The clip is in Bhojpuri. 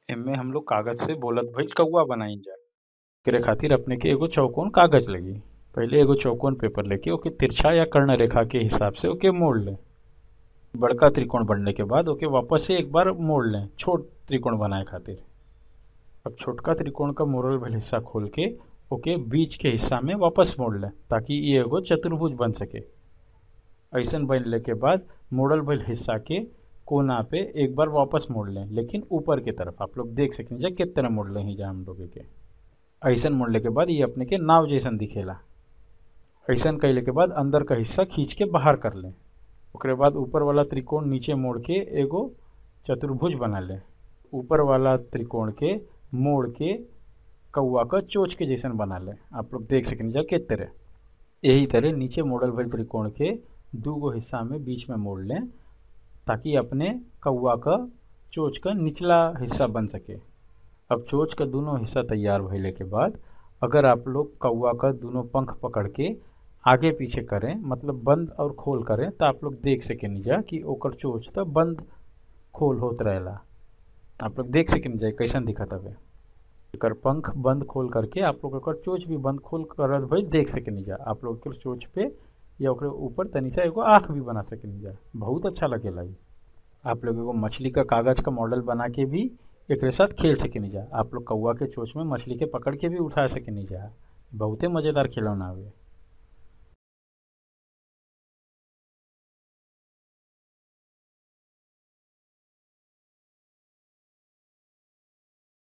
एमे हम लोग कागज से बोलत भइल कौआ बनाई जा एकरे खातिर अपने के एगो चौकोन कागज लगी पहिले एगो चौकोन पेपर लेके ओके तिरछा या कर्ण रेखा के हिसाब से ओके मोड़ लें बड़का त्रिकोण बनने के बाद ओके वापस से एक बार मोड़ लें छोट त्रिकोण बनाए खातिर अब छोटका त्रिकोण का मोड़ल भइल हिस्सा खोल के ओके बीच के हिस्सा में वापस मोड़ लें ताकि ये एगो चतुर्भुज बन सके ऐसन बनले के बाद मोड़ल भइल हिस्सा के कोना पे एक बार वापस मोड़ लें लेकिन ऊपर की तरफ आप लोग देख सकें जा किस तरह मोड़ लें जा हम लोग के ऐसन मोड़ले के बाद ये अपने के नाव जैसन दिखेला ऐसन कैले के बाद अंदर का हिस्सा खींच के बाहर कर लें ओकरे बाद ऊपर वाला त्रिकोण नीचे मोड़ के एगो चतुर्भुज बना लें ऊपर वाला त्रिकोण के मोड़ के कौआ का चोच के जैसन बना लें आप लोग देख सकें जा किस तरह यही तरह नीचे मोड़ल भइल त्रिकोण के दू गो हिस्सा में बीच में मोड़ लें ताकि अपने कौआ का चोच का निचला हिस्सा बन सके अब चोच का दोनों हिस्सा तैयार भइले के बाद अगर आप लोग कौआ का दोनों पंख पकड़ के आगे पीछे करें मतलब बंद और खोल करें तो आप लोग देख सकें जा कि ओकर चोच तो बंद खोल होत रहेला आप लोग देख सकें जा कैसन दिखत हवे एकर पंख बंद खोल करके आप लोग एकर चोच भी बंद खोल करत भाई देख सकें जा आप लोग एकर चोच पे या ओकरे ऊपर तनी सा एगो आँख भी बना सकें जा बहुत अच्छा लगेला ये आप लोग एगो मछली का कागज का मॉडल बना के भी एकरे साथ खेल सकें जा आप लोग कौआ के चोच में मछली के पकड़ के भी उठा सकें जा बहुते मज़ेदार खिलौना हवे